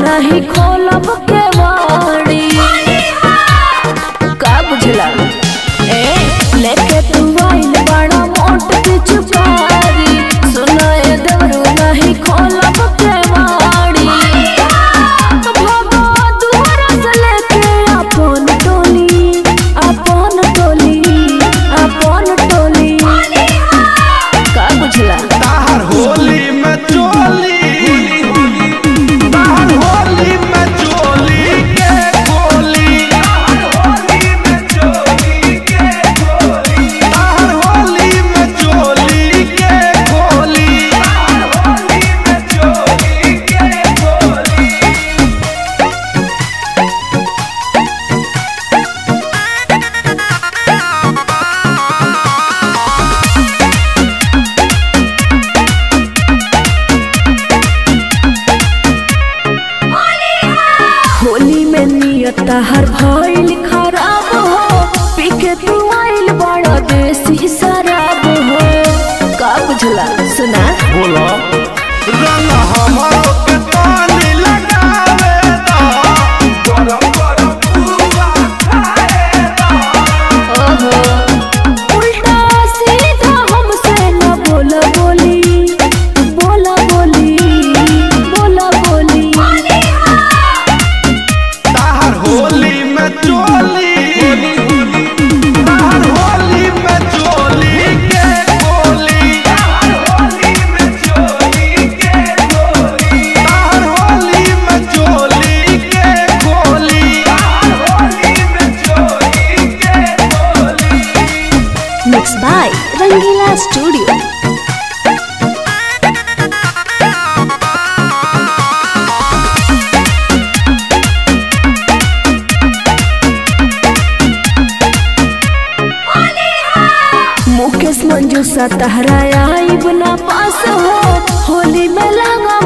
नहीं खोलब के वाड़ी का बुझला ए लेके तू आइल बड़ा मोट पिचुकारी सुनाए देवरू नहीं खोलब के वाड़ी भगो दुआरा से लेके अपन टोली अपन टोली अपन टोली का बुझला ताहर होली में चोली ताहर होली में चोली के गोली ताहर होली में चोली के गोली ताहर होली में चोली के गोली ताहर होली में चोली के गोली होली में नियत हर भइल खराब हो पी के तू आइल बड़ा देसी शराब हो का बुझला सुना बोलो रंग हमारो के तानी लगावे दा गरम गरम पुआ खाए दा ओहो उल्टा सीधा हमसे न बोला बोली बोला बोली बोला बोली ताहर होली में चोली ताहर होली में चोली के गोली ताहर होली में चोली के गोली ताहर होली में चोली के गोली ताहर होली में चोली के गोली mix by Rangila studio Mukesh Manju सा तहरा आइब ना पास हो होली में लगा